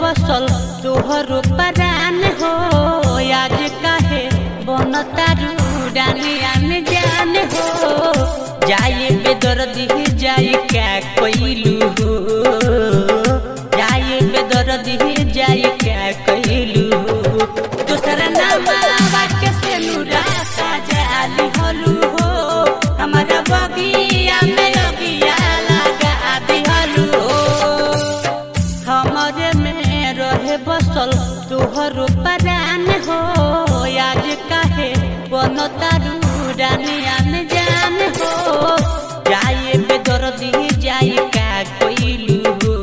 बसल तोहरो परान हो आज काहे बनतारू डानियान जान हो जाए बेदर्दी जाए क्या कैलू हो जाए बेदर्दी जाए क्या कैलू हो दूसरा नाम के से नुरासा जाली हलू हो हमारा बगिया में लगिया लगा दिहलू हो हमरे में रहे बसल तोहरो परान हो आज काहे बनतारू डानियान जान हो जाए बेदर्दी जाए का कोइलू हो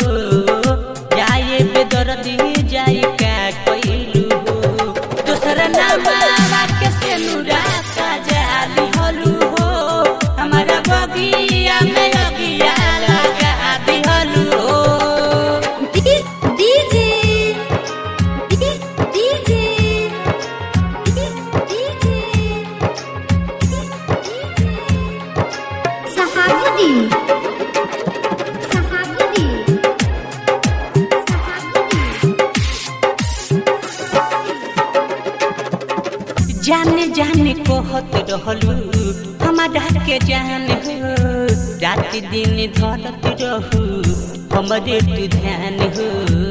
जाए बेदर्दी जाए का कोइलू हो दूसरा नाम के से नुरासा जाली हलू हो हमारा बगिया में लगिया लगा दिहलू हो DJ DJ Sahabuddin Sahabuddin जाने जाने कहत रहलू हमारा के जान हो रात दिन धरत रहू हमरे तू ध्यान हो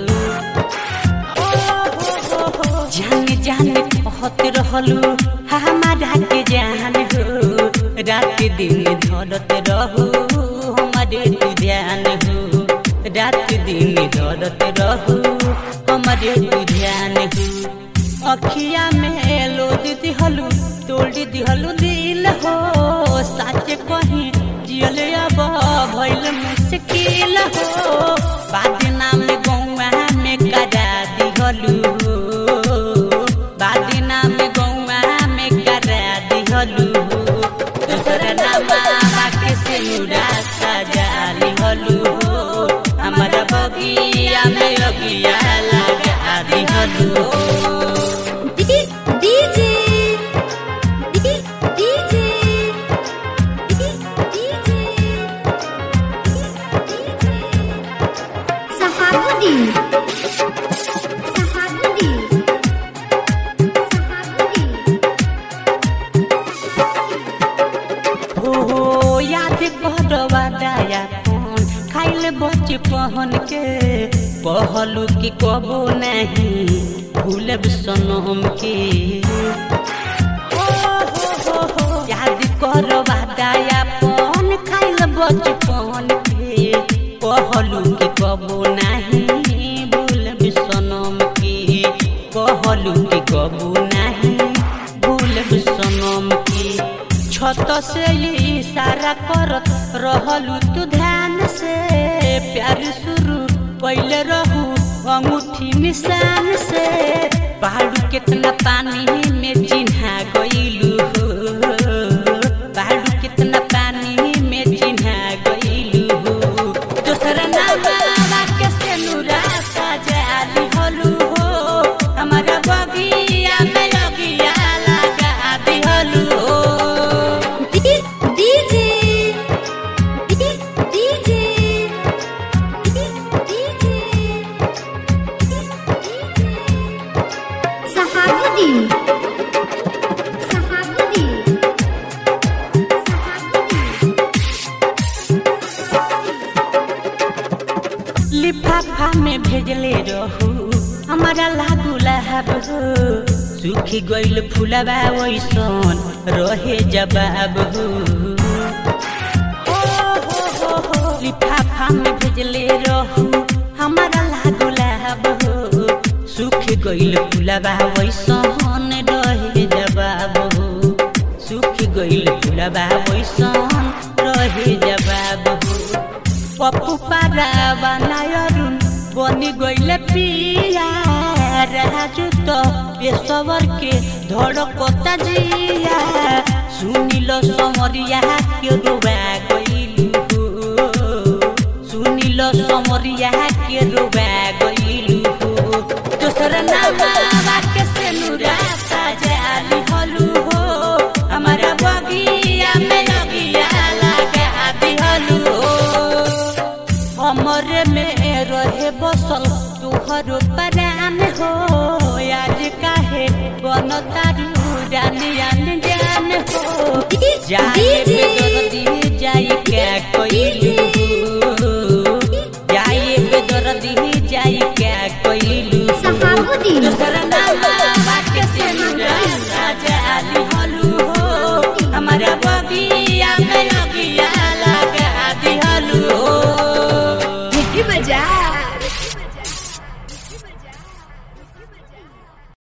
जाने जाने कहत रहलू हमारा के जान हो रात दिन धरत रहू हमरे तू ध्यान हो रात दिन धरत रहू हमरे तू ध्यान हो अखिया में लोद दिहलू तोड़ दिहलू दिल हो साचे कहीं जियल अब भइल मुश्किल हो बादना में गौआ में करा दिहलू हो बादना में गौआ में करा दिहलू हो दूसरा नाम के से उड़ासा जाली हलू हो हमारा बगिया में अगिया लगा दिहलू हो DJ DJ Sahabuddin Sahabuddin Sahabuddin हो हो याद करवा दया कौन खाइल बचपन के कहलू कि कबो नहीं भूलब सनम के ओ हो हो हो याद करवा दया कौन खाइल बचपन के कहलू कि कबो नहीं भूलब सनम के कहलू कि कबो नहीं भूलब सनम के छत से इशारा करत रहलू तू ध्यान से प्यार शुरू पहले रहू अंगूठी निशान से पहाड़ू कितना पानी में चिन्हा गईलू हो पहाड़ू कितना पानी में चिन्हा गईलू हो दूसरा नाम के से नुरासा जाली हलू हो हमारा बगिया में लगिया लगा दिहलू हो DJ DJ Sahabuddin Sahabuddin लिफाफा में भेजले रहू हमारा लागू लहब हो सूखी गइल फुलबा वैसन रहे जवाब हो ओ हो हो हो लिफाफा में भेजले रहू हमारा लागू लहब हो सूख गइल फुलबा वैसन रहे जवाब हो सूख गइल फुलबा वैसन रहे जवाब हो पप्पू पारा बनायरुन बनी गइले पिया राजू तो पेशवर के धड़कता जिया सुनिल समरिया के रोवा गइलू हो सुनिल समरिया के रोवा गइलू हो दोसर नाम के से नुरासा जाली हलू हो हमारा बगिया में लगिया लगा दिहलू हो हमरे में रहे बसल तुहर डी- जाए डीजे